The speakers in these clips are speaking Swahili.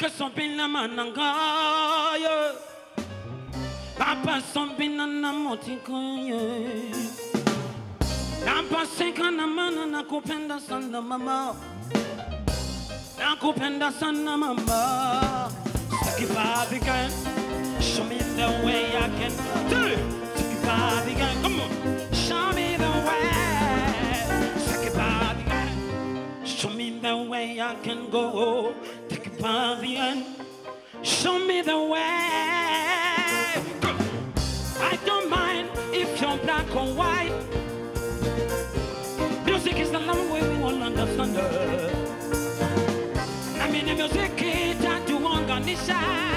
Paka sombina manangaya Papa sombina na motikoye Napaseka na mana nakupenda sana mama Nakupenda sana mama Take it back again Show me the way I can do it Take it back again Come on Show me the way Take it back again Show me the way I can go Take it back again Show me the way Go. I don't mind if you're black or white Music is the language we all understand. Na mimi music itatuunganisha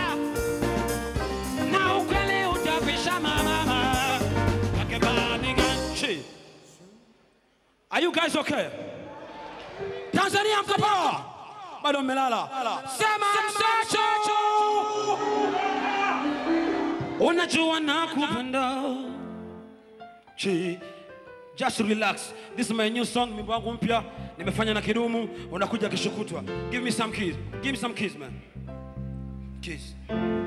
na ukweli utapisha mama. Akibadilisha. Are you guys okay? Tanzania mko poa? Bado mmelala. Sema msacho. Unajua nakupenda. Chi. Just relax. This is my new song, wimbo wangu mpya. Nimefanya na Kidumu, unakuja kesho kutwa. Give me some keys. Give me some keys, man. Keys.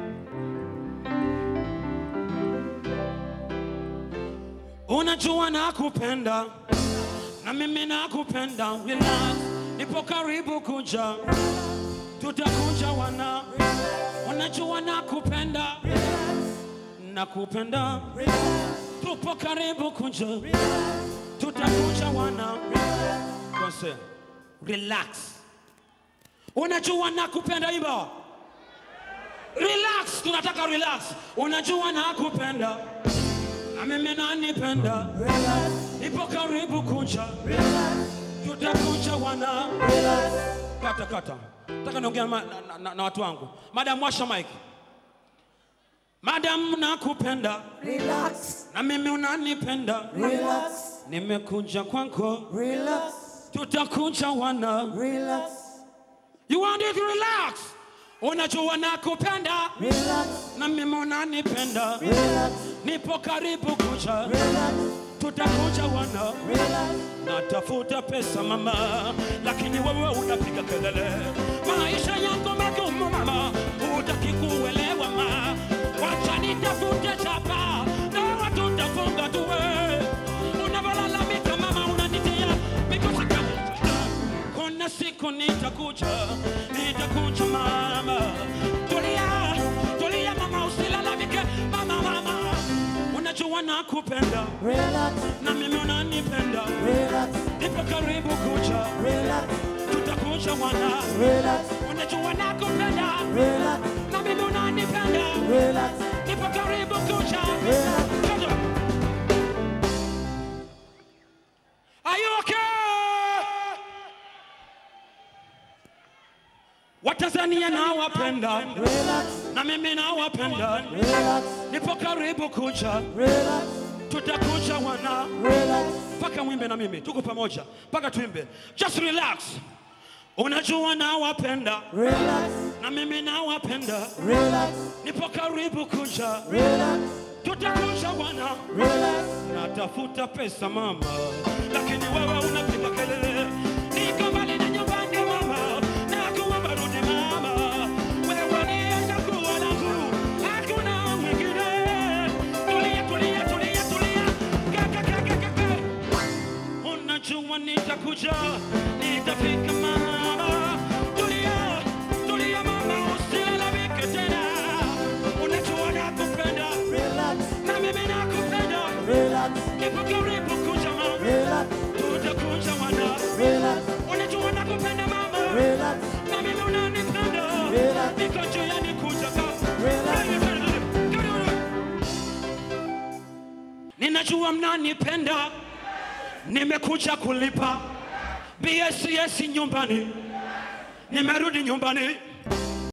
Unajua nakupenda na mimi nakupenda, relax. Nipo karibu kuja, tutakuja wana. Unajua nakupenda, nakupenda, tupo karibu kuja tutakuja wana Kose. relax unajua nakupenda iba relax tunataka relax unajua nakupenda na mimi nanipenda nipo karibu kuja tutakuja wana kata kata nataka niongea na, na, na, na watu wangu madam washa mike madam nakupenda Relax, na mimi unanipenda relax, nimekuja kwako relax, tutakuja wana relax, you want it relax unajua nakupenda relax, na mimi unanipenda relax, nipo karibu kuja relax, tutakuja wana relax. natafuta pesa mama lakini wewe unapiga kelele maisha yangu magumu mama hutaki kuelewa ma wacha nitafute chapa na watu tafunga tuwe unavyolalamika mama unanitia mikosi kama kuna siku nitakuja nitakuja mama tulia tulia mama usilalamike mama mama unajua nakupenda Relax, na mimi unanipenda relax, nipo karibu kuja relax, tutakuja wana relax, unajua nakupenda relax, na mimi unanipenda relax, nipo karibu kuja relax. Kaja. Are you okay? Watanzania nawapenda Relax, na mimi nawapenda relax, nipo karibu kuja relax, tutakuja wana relax, mpaka mwimbe na mimi tuko pamoja mpaka tuimbe just relax unajua nawapenda relax, na mimi nawapenda relax, nipo karibu kuja relax, tutakuja wana relax. natafuta pesa mama lakini wewe unapiga kelele niko mbali na nyumbani mama nakuomba rudi mama wewe ni chaguo langu hakuna mwingine tulia tulia tulia tulia kaka kaka kaka unajua nitakuja nitafika mama tulia tulia mama usilalamike tena unajua nakupenda Relax, na mimi nakupenda relax, nipo karibu kuja mama relax, tutakuja wana relax, unajua nakupenda mama relax, na mimi unanipenda Relax. niko njiani kuja ka Relax. ninajua mnanipenda nimekuja kulipa bss nyumbani nimerudi nyumbani